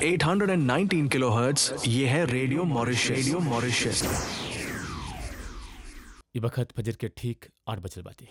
819 kilohertz ये है radio Mauritius radio Mauritius ये वक्त फजर के ठीक आठ बजल बाती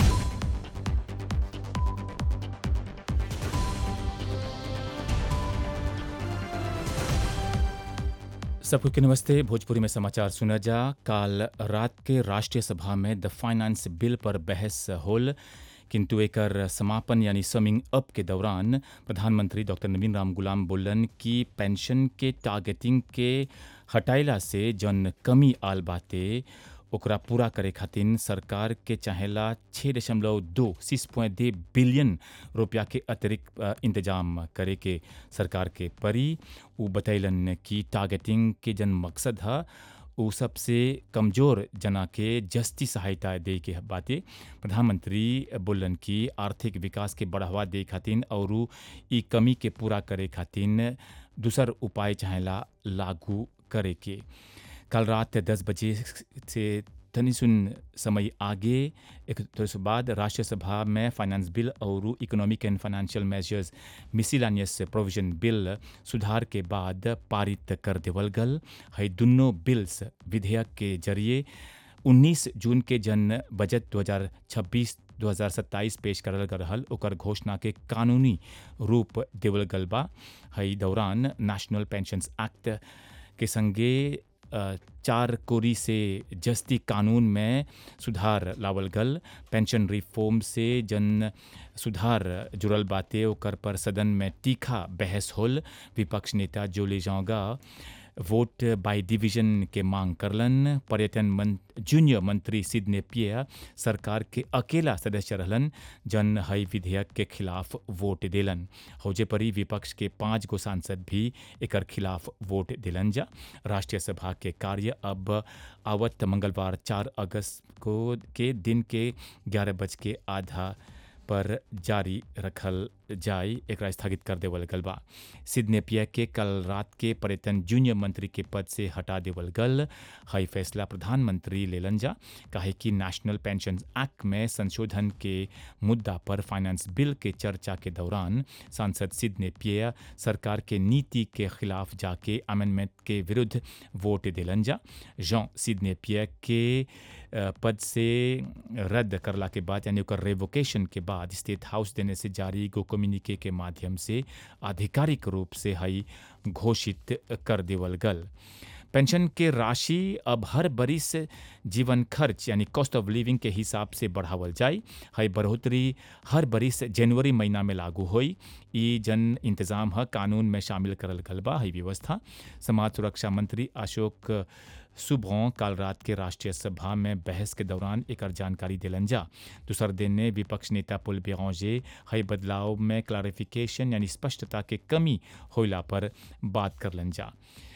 सबको के नमस्ते भोजपुरी में समाचार सुना जा काल रात के राष्ट्रीय सभा में द फाइनेंस बिल पर बहस होल किंतु एकर समापन यानी समिंग अप के दौरान प्रधानमंत्री डॉक्टर नवीन राम गुलाम बोलन कि पेंशन के टारगेटिंग के हटाइला से जन कमी आल बाते ओकरा पूरा करे खातिर सरकार के चाहेला छः दशमलव दो सिक्स पॉइंट दे बिलियन रुपया के अतिरिक्त अ, इंतजाम करे के सरकार के परी उ बतैलन कि टारगेटिंग के जन मकसद है उ सबसे कमजोर जना के जस्ती सहायता दे के बाते प्रधानमंत्री बोलन कि आर्थिक विकास के बढ़ावा दे खातिर और ई कमी के पूरा करे खातिर दूसर उपाय चाहेला लागू करे के कल रात दस बजे से तनी सुन समय आगे एक थोड़े बाद राष्ट्रीय सभा में फाइनेंस बिल और economic and financial measures miscellaneous provision bill सुधार के बाद पारित कर देवल गल है दुनों बिल्स विधेयक के जरिए 19 जून के जन बजट 2026 2027 पेश करल गल रहल ओकर घोषणा के कानूनी रूप देवल गल बा है दौरान नेशनल पेंशंस एक्ट के संगे अ, चार कोरी से जस्ती कानून में सुधार लावल गल पेंशन रिफॉर्म से जन सुधार जुड़ल बाते ओकर पर सदन में तीखा बहस होल विपक्ष नेता जोले जाओगा वोट बाय डिवीजन के मांग करलन पर्यटन मंत जूनियर मंत्री सिडने पिया सरकार के अकेला सदस्य रहलन जन हई विधेयक के खिलाफ वोट दिलन हौजे परी विपक्ष के पांच गो सांसद भी एकर खिलाफ वोट दिलन जा राष्ट्रीय सभा के कार्य अब आवत मंगलवार चार अगस्त को के दिन के ग्यारह बज के आधा पर जारी रखल जाय एकरा स्थगित कर देवल गल बा सिडने पिया के कल रात के पर्यटन जूनियर मंत्री के पद से हटा देवल गल हई फैसला प्रधानमंत्री लेलन जा काहे कि नेशनल पेंशन एक्ट में संशोधन के मुद्दा पर फाइनेंस बिल के चर्चा के दौरान सांसद सिडने पिया सरकार के नीति के खिलाफ जाके अमेंडमेंट के विरुद्ध वोट दिलन जा जॉन सिडने पिया के अ, पद से रद्द करला के बाद यानी ओकर रेवोकेशन के बाद स्टेट हाउस देने से जारी एगो कम्युनिके के माध्यम से आधिकारिक रूप से हई घोषित कर देवल गल पेंशन के राशि अब हर बरिस जीवन खर्च यानी कॉस्ट ऑफ लिविंग के हिसाब से बढ़ावल जाए हई बढ़ोतरी हर बरिस जनवरी महीना में लागू होई ई जन इंतजाम ह कानून में शामिल करल गल बा हई व्यवस्था समाज सुरक्षा मंत्री अशोक सुबह काल रात के राष्ट्रीय सभा में बहस के दौरान एकर जानकारी दिलन जा दूसर दिन ने विपक्ष नेता पुल बेरांजे हई बदलाव में क्लारिफिकेशन यानी स्पष्टता के कमी होइला पर बात करलन जा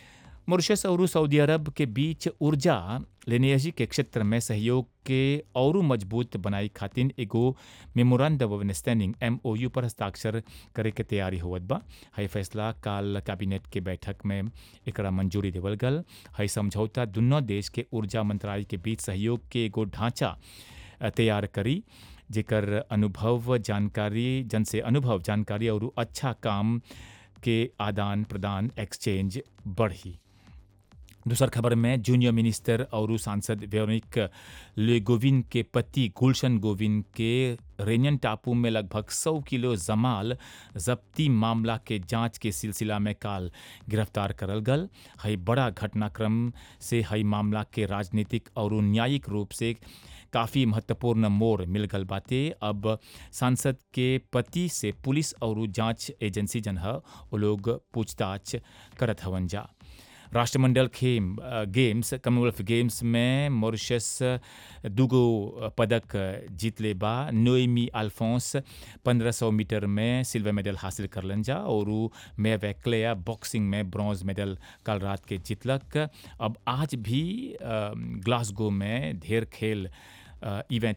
मॉरिशस और सऊदी अरब के बीच ऊर्जा लेनेजी के क्षेत्र में सहयोग के और मजबूत बनाई खातिर एगो मेमोरेंडम ऑफ अंडरस्टैंडिंग एमओयू पर हस्ताक्षर करे के तैयारी होवत बा हई फैसला काल कैबिनेट के बैठक में एकरा मंजूरी देवल गल हई समझौता दुनों देश के ऊर्जा मंत्रालय के बीच सहयोग के एगो ढांचा अ, तैयार करी जेकर अनुभव जानकारी जन से अनुभव जानकारी और अच्छा काम के आदान प्रदान एक्सचेंज बढ़ी दूसर खबर में जूनियर मिनिस्टर और सांसद वेरोनिक ले गोविंद के पति गुलशन गोविंद के रेनियन टापू में लगभग 100 किलो जमाल जब्ती मामला के जांच के सिलसिला में काल गिरफ्तार करल गल हई बड़ा घटनाक्रम से हई मामला के राजनीतिक और न्यायिक रूप से काफ़ी महत्वपूर्ण मोड़ मिल गल बाते अब सांसद के पति से पुलिस और जांच एजेंसी जन ह वो लोग पूछताछ करत हवन जा राष्ट्रमंडल खेम अ, गेम्स कॉमनवेल्थ गेम्स में मॉरिशस दूगो पदक जीतले बा नोएमी अल्फोंस 1500 मीटर में सिल्वर मेडल हासिल करलन जा और उ मे वैक्लेया बॉक्सिंग में ब्रॉन्ज मेडल कल रात के जीतलक अब आज भी अ, ग्लासगो में ढेर खेल इवेंट